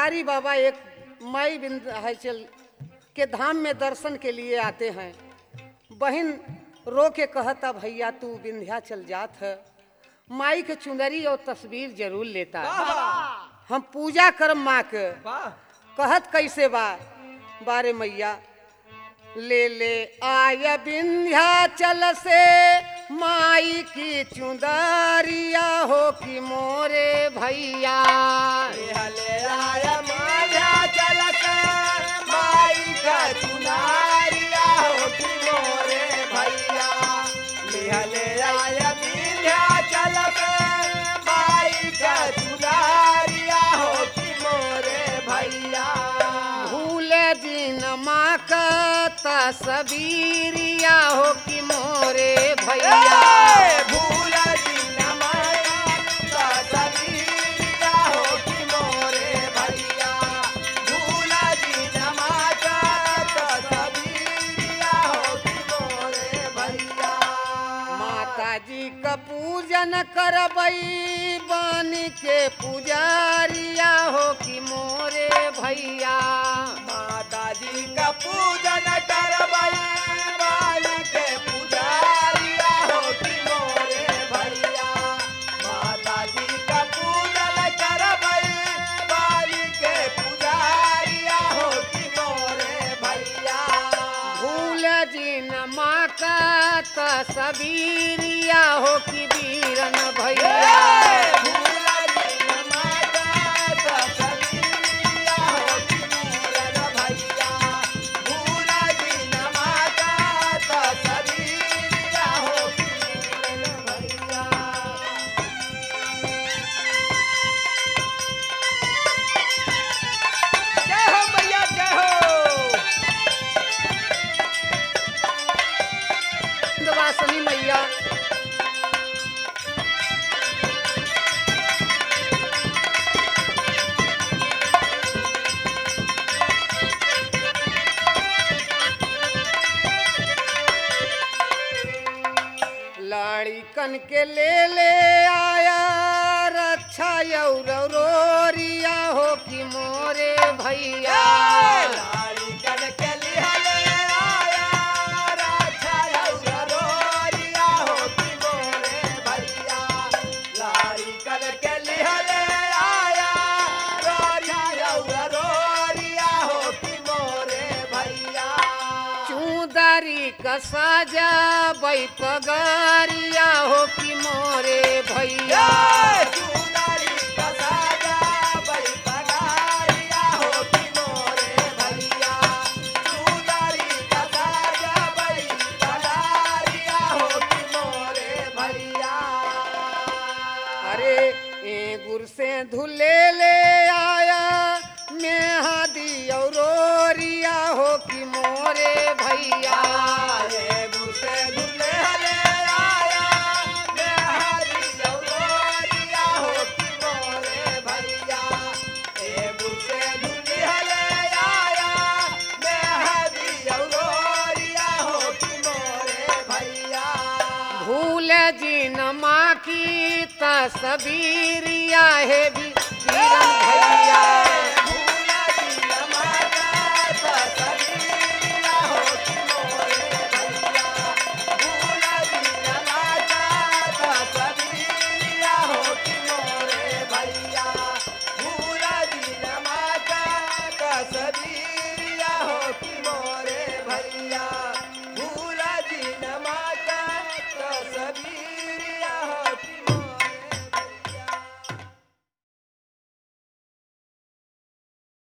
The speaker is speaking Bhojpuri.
बिहारी बाबा एक मई विंध्याचल के धाम में दर्शन के लिए आते हैं बहन रो के कहता भैया तू विंध्याचल जात है माई के चुनरी और तस्वीर जरूर लेता हम पूजा कर माँ के वाह कहत कैसे बा बारे मैया ले ले आय विंध्याचल से माई की चुंदरिया हो कि मोरे भैया हले आया माया चल कर माई का चुनारिया हो कि मोरे भैया निहले आया विंध्या चल कर माई का चुनारिया हो कि मोरे भैया भूले दिन माँ का तस्वीरिया हो कि मोरे भैया भूल दिन माया का सबीरिया हो कि मोरे भैया भूल दिन माया का सबीरिया हो कि मोरे भैया माता जी का पूजन करबई बन के पुजारिया हो कि मोरे भैया माता जी का पूजन करबई बाली के पुजारिया हो कि मोरे भैया माता जी का पूजन करबई बाली के पुजारिया हो कि मोरे भैया भूल जिन माँ का तस्वीरिया हो कि वीरन भैया भूला दिन माता का सबीरिया हो कि मोरे भैया भूला दिन माता का सबीरिया हो कि मोरे भैया जय हो भैया जय हो वासनी मैया लड़िकन के ले ले आया रक्षा यौरिया हो कि मोरे भैया लाली कन के लिहले आया राजा यौरोरिया हो कि मोरे भैया लाली कन के लिहले आया राजा यौरोरिया हो कि मोरे भैया चूदारी का साजा बै पगारिया हो कि मोरे भैया चुनारी का साजा बई पगारिया हो कि मोरे भैया चुनारी का साजा बई पगारिया हो कि मोरे भैया अरे ए गुर से धुले ले आया मेहदी औरोरिया हो कि मोरे भैया ये गुसे दुले हले आया मैं हरी जौरिया हो कि मोरे भैया ए गुसे दुले हले आया मैं हरी जौरिया हो कि मोरे भैया भूल जिन माँ की तस्वीरिया है